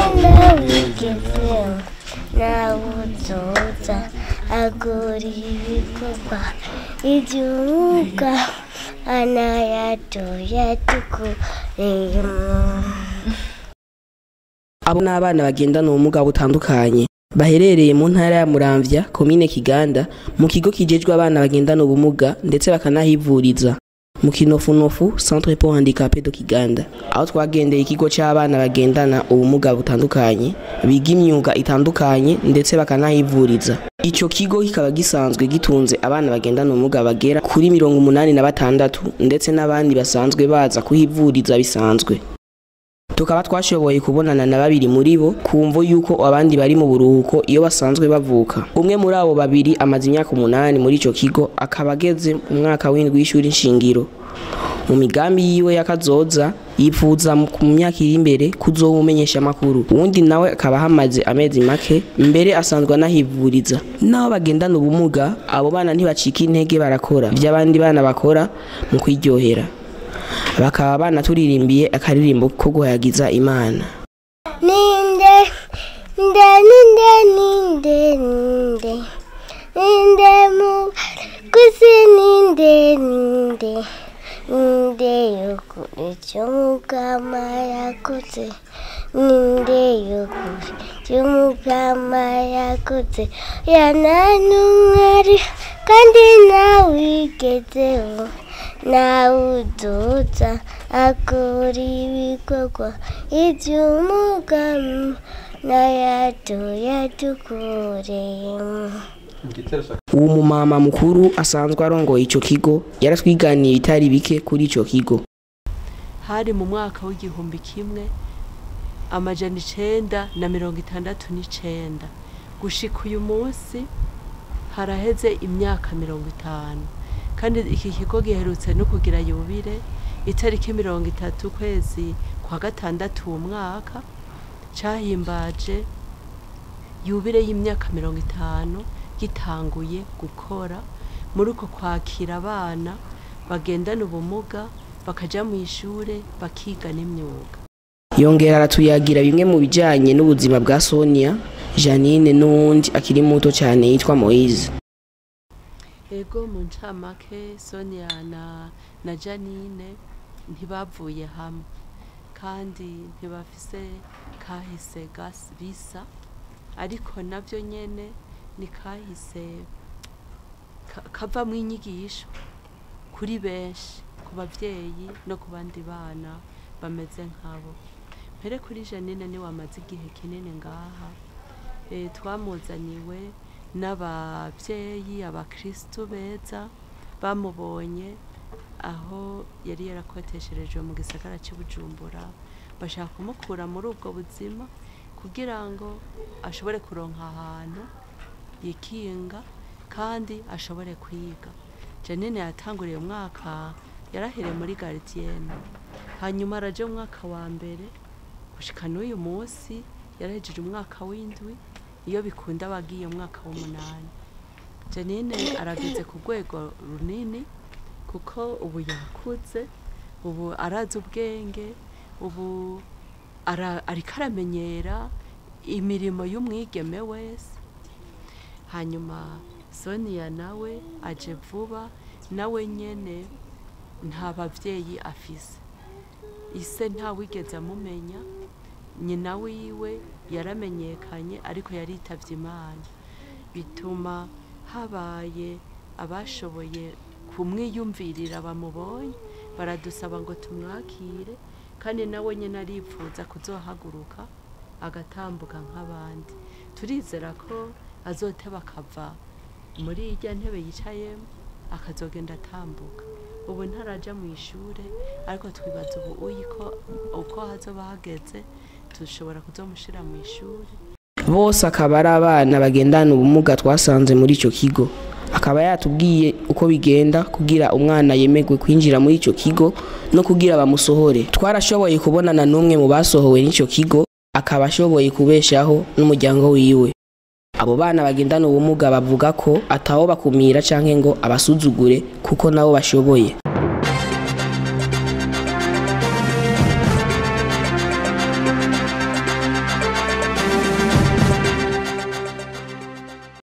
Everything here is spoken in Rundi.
nawigezeho nawe uzoza agura ibikorwa iby'umwuga anayatoya tukuremo abo ni abana bagendana ubumuga butandukanye baherereye mu ntara ya muramvya komine kiganda mu kigo kijejwe abana bagendana ubumuga ndetse bakanahivuriza mu kinofunofu centre pour handicapé de kiganda aho twagendeye ikigo c'abana bagendana ubumuga butandukanye biga imyuga itandukanye ndetse bakanahivuriza ico kigo kikaba gisanzwe gitunze abana bagendana ubumuga bagera kuri mirongo umunani na batandatu ndetse n'abandi basanzwe baza kuhivuriza bisanzwe tukaba twashoboye kubonana na babiri muri bo kumvo yuko abandi bari mu buruhuko iyo basanzwe bavuka umwe muri abo babiri amaze imyaka umunani muri ico kigo akaba ageze mu mwaka w'indwi w'ishuri nshingiro mu migambi yiwe y'akazoza yifuza mu mu myaka iri imbere kuzoba umumenyesha amakuru uwundi nawe akaba hamaze amezi make mbere asanzwe anahivuriza naho bagendana ubumuga abo bana ntibacika intege barakora ivy'abandi bana bakora mu kwiryohera bakaba banaturirimbiye akaririmbo ko guhayagiza imana ninde nde ninde ninde ninde ninde mu kusi ninde ninde ninde yukuri cy'umugama yakoze ninde yukuri cy'umugama yakoze yananumwari kandi nawigezeho nawe udoza akora ibikorwa iby'umugamo n'ayatoya tukuremo uwo mumama mukuru asanzwe arongoye ico kigo yaratwiganiye ibitari bike kuri ico kigo hari mu mwaka w'igihumbi kimwe amajana icenda na mirongo itandatu n'icenda gushika uyu munsi haraheze imyaka mirongo itanu kandi iki kigo giherutse no kugira yubire itariki mirongo itatu ukwezi kwa gatandatu uwo mwaka cahimbaje yubire y'imyaka mirongo itanu gitanguye gukora muri uko kwakira abana bagendana ubumuga bakaja mu ishure bakiga n'imyuga yongera aratuyagira bimwe mu bijanye n'ubuzima bwa sonia janine n'uwundi akiri muto cyane yitwa moise ego mu ncamake sonia na, na janine ntibavuye hamwe kandi ntibafise kahise gas bisa ariko navyo nyene ni kahise ka- kavamwo inyigisho kuri benshi ku bavyeyi no ku bandi bana bameze nkabo mpere kuri janine ni wamaze igihe kinini ngaha e, twamuzaniwe n'abavyeyi abakristu beza bamubonye aho yari yarakotesherejwe mu gisagara cy'i bujumbura bashaka kumukura muri ubwo buzima kugira ngo ashobore kuronka ahantu yikinga kandi ashobore kwiga janine yatanguriye umwaka yarahereye muri garidiyene hanyuma araja mu mwaka wa mbere gushika n'uyu munsi yarahejeje umwaka w'indwi iyo bikunda abagiye umwaka w'umunani janine arageze ku rwego runini kuko ubu yakuze ubu arazi ubwenge ubu ara- ariko aramenyera imirimo y'umwigeme wese hanyuma sonia nawe aje vuba nawe nyene nta bavyeyi afise ise ntawigeze amumenya nyina wiwe yaramenyekanye ariko yaritavye imana bituma habaye abashoboye kumwiyumvirira bamubonye baradusaba ngo tumwakire kandi nawe nyine aripfuza kuzohaguruka agatambuka nk'abandi turizera ko azoteba akava muri irya ntebe yicayemo akazogenda atambuka ubu ntaraja mu ishure ariko twibaza ubu uyiko uko hazoba hageze dushobora kuzomushira mu ishuri bose akaba ari abana bagendana ubumuga twasanze muri icyo kigo akaba yatubwiye uko bigenda kugira umwana yemerwe kwinjira muri icyo kigo no kugira bamusohore twarashoboye kubonana n'umwe mu basohowe n'icyo kigo akaba ashoboye kubeshaho n'umuryango wiwe abo bana bagendana ubumuga bavuga ko atawo bakumira canke ngo abasuzugure kuko nabo bashoboye